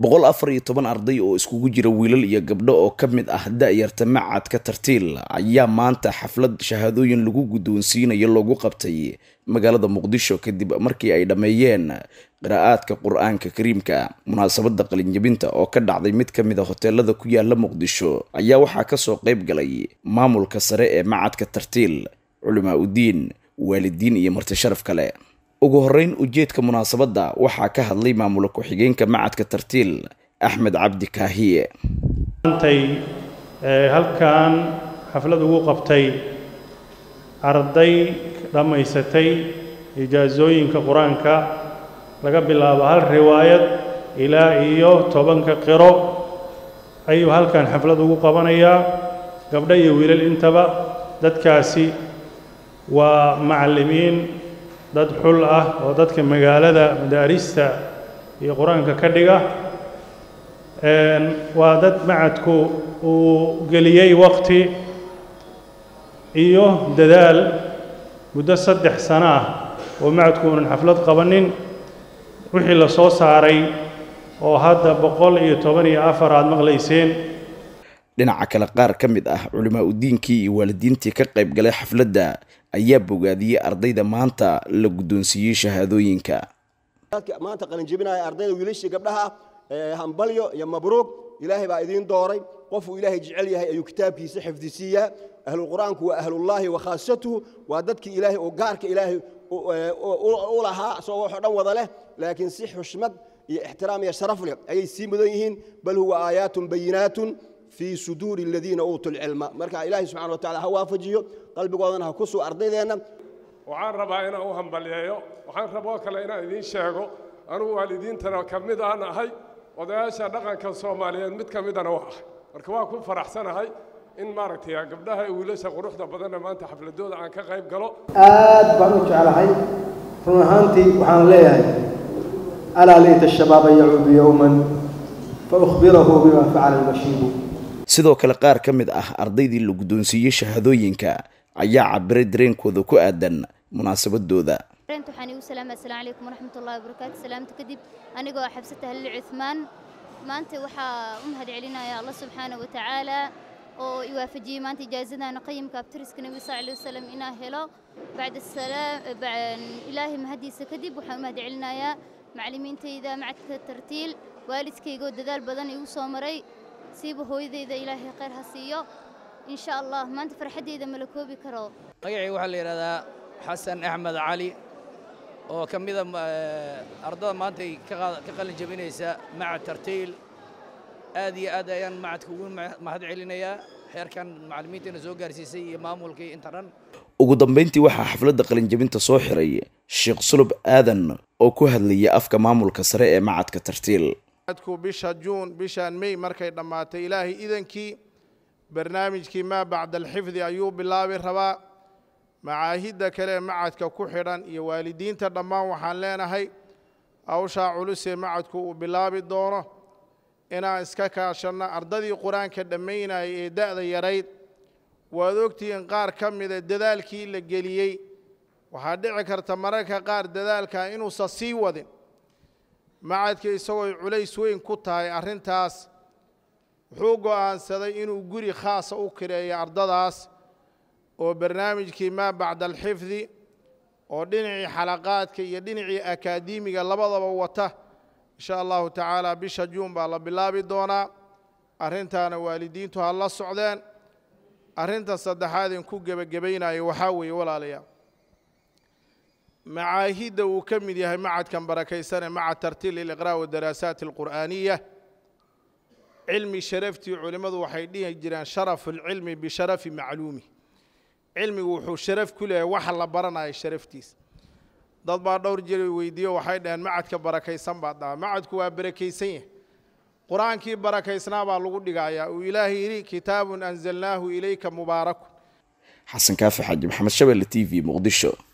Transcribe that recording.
boqol afar iyo toban arday oo iskugu jira wiilal iyo gabdho oo ka mid ah da-yarta macadka tartiil ayaa maanta xaflad shahaadooyin lagu guddoonsiinayo loogu qabtay magaalada muqdisho kadib markii ay dhammeeyeen qiraa'aadka qur-aanka kariimka munaasabadda qalinjabinta oo ka dhacday mid ka mid a hoteelada ku yaala muqdisho ayaa waxaa kasoo qayb galay maamulka sare ee macadka tartiil culimaa udiin waalidiin iyo marti sharaf kale ugu horreyn ujeedka munaasabadda waxaa ka hadlay maamula ku-xigeenka macadka tartiil axmed cabdi kaahiye maantay halkan xaflad ugu qabtay arday dhammaysatay ijaasooyinka qur-aanka laga bilaabo hal riwaayad ilaa iyo tobanka qiro ayuu halkan xaflad ugu qabanayaa gabdho iyo wiilal intaba dadkaasi waa macallimiin dad xul ah oo dadka magaalada madaarista iyo qur-aanka ka dhiga waa dad macadku uu geliyey waqti iyo dadaal muddo saddex sano ah oo macadku uunan xaflad qabanin wixii la soo saaray oo hadda boqol iyo toban iyo afar aad maqlayseen dhinaca kale qaar ka mid ah culimaa udiinkii iyo waalidiintii ka qayb galay xafladda ayaa bogaadiyey ardayda maanta la guddoonsiiyey shahaadooyinka maanta qalinjebinaya ardayda wiilashii gabdhaha hambalyo iyo mabruuq ilaahay baa idiin dooray qofuu ilaahay jecel yahay ayuu kitaabkiisa xifdisiiyaa ahlulqur'aanku waa ahlullaahi wa khaasatuhu waa dadkii ilaahay oo gaarka ilaahay u lahaa isagoo waxoo dhan wada leh laakiin si xushmad iyo ixtiraam iyo sharaf leh ayay sii mudan yihiin bal huwa aayaatun bayinaatun fii suduuri aladiina uutuu lcilma marka ilaahay subxana wa tacala ha waafajiyo qalbigoodana ha ku suu ardaydeenna waxaan rabaa inaan u hambalyeeyo waxaan raboo kale inaan idiin sheego anugu waalidiintana ka mid aan ahay odayaasha dhaqanka soomaaliyeed mid ka midana waa ahay marka waan ku faraxsanahay in maaragtay gabdhaha iyo wiilasha quruxda badanna maanta xafladooda aan ka qayb galo aad baan u jeclahay run ahaantii waxaan leeyahay alaa layta shabaaba yacuudu yowman fa ukhbirahu bima facala almashiibu sidoo kale qaar ka mid ah ardaydii la guddoonsiiyey shahaadooyinka ayaa cabiray dareenkooda ku aadan munaasabadooda waxaan igu salaama assalaamu calaykum waraxmat ullahi wabarakaatu salaamta kadib anigoo xabsata halil cuthmaan maanta waxaa u mahad celinaya allah subxaana wa tacaala oo i waafajiyey maanta ijaazadana qayimka abtiriska nebi sal alay wasalam inaa helo bacda salaam ilaahay mahadiisa kadib waxaan u mahad celinayaa macallimiintayda macadka tartiil waalidkaygoo dadaal badan igu soo maray siiba hooyadayda ilaahay khayr ha siiyo in sha allah maanta farxaddayda mala koobi karo magacay waxaa la yidhahdaa xasan axmed cali oo ka mida ardada maanta ka qalin jabinaysa macad tartiil aad iyo aad ayaan macadka ugu mahad celinayaa xeerkan macallimiintayna soo gaarsiisay iyo maamulkii inta dhan ugu dambayntii waxaa xafladda qalinjabinta soo xiray sheekh sulub aadan oo ku hadlayay afka maamulka sare ee macadka tartiil macadku bisha juun bishaan mey markay dhammaatay ilaahay idankii barnaamijkii maa bacda alxifdi ayuu bilaabi rabaa macaahidda kale ee macadka ku xidhan iyo waalidiinta dhammaan waxaan leenahay hawshaa culusee macadku uu bilaabi doono inaan iska kaashanno ardadii qur-aanka dhammaynayay ee da'da yarayd waad ogtihiin qaar ka mida dadaalkii la geliyey waxaa dhici karta mararka qaar dadaalka inuusan sii wadin macadka isagoo culays weyn ku tahay arrintaas wuxuu go'aansaday inuu guri khaasa u kireeyo ardadaas oo barnaamijkii maa bacda alxifdi oo dhinacii xalaqaadka iyo dhinacii akaademiga labadaba wata insha allahu tacaala bisha juun baa la bilaabi doonaa arrintaana waalidiintu ha la socdeen arrinta saddexaad in ku gebagabaynayo waxaa weeye walaalayaal macaahidda uu ka mid yahay macadkan barakaysanee macad tartiil liliqraa' wadaraasaat alqur'aaniya cilmi sharaftii culimmadu waxay dhihi jireen sharafu alcilmi bisharafi macluumi cilmigu wuxuu sharaf ku leeyahay waxa la baranayo sharaftiisa dad baa dhowr jir weydiiyo waxay dhaheen macadka barakaysan baad dhaha macadku waa barakaysan yahay qur-aankii barakaysnaa baa lagu dhigayaa uu ilaahay yidhi kitaabun anzalnaahu ilayka mubaarakun xasan kaafi xaaji maxamed shabelle t v muqdisho